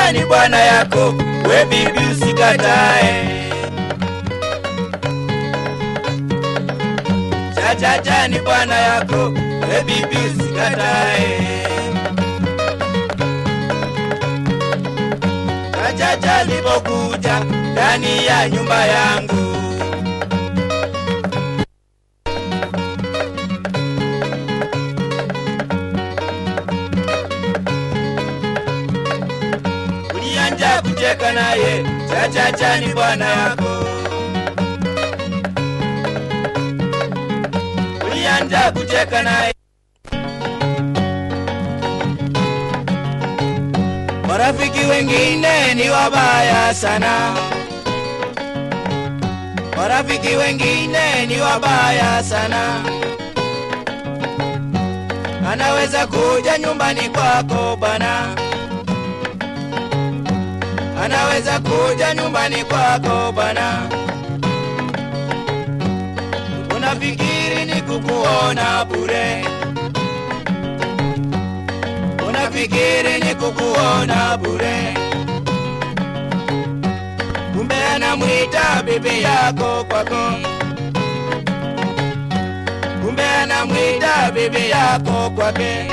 Chachacha ni bwana yako, we bibi usikatae. Chachacha ni bwana yako, we bibi usikatae. Chachacha alipokuja ndani ya nyumba yangu ulianja kucheka naye, Chachacha ni bwana yako. Ulianja kucheka naye. Marafiki wengine ni wabaya sana, marafiki wengine ni wabaya sana. Anaweza kuja nyumbani kwako bana, anaweza kuja nyumbani kwako bana. Unafikiri ni kukuona bure, unafikiri ni kukuona bure, kumbe anamwita bibi yako kwako, kumbe anamwita bibi yako kwake.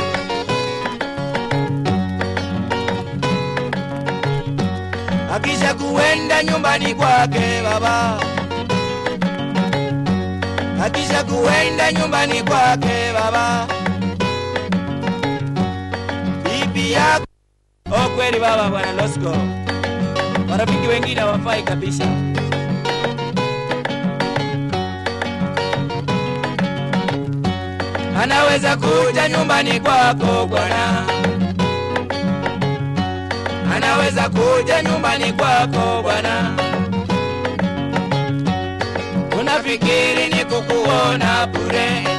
Akisha kuenda nyumbani kwake baba, akisha kuenda nyumbani kwake baba, bibi yako oh, kweli baba, bwana Losco, marafiki wengine hawafai kabisa. Anaweza kuja nyumbani kwako bwana, anaweza kuja nyumbani kwako bwana. Unafikiri ni kukuona bure,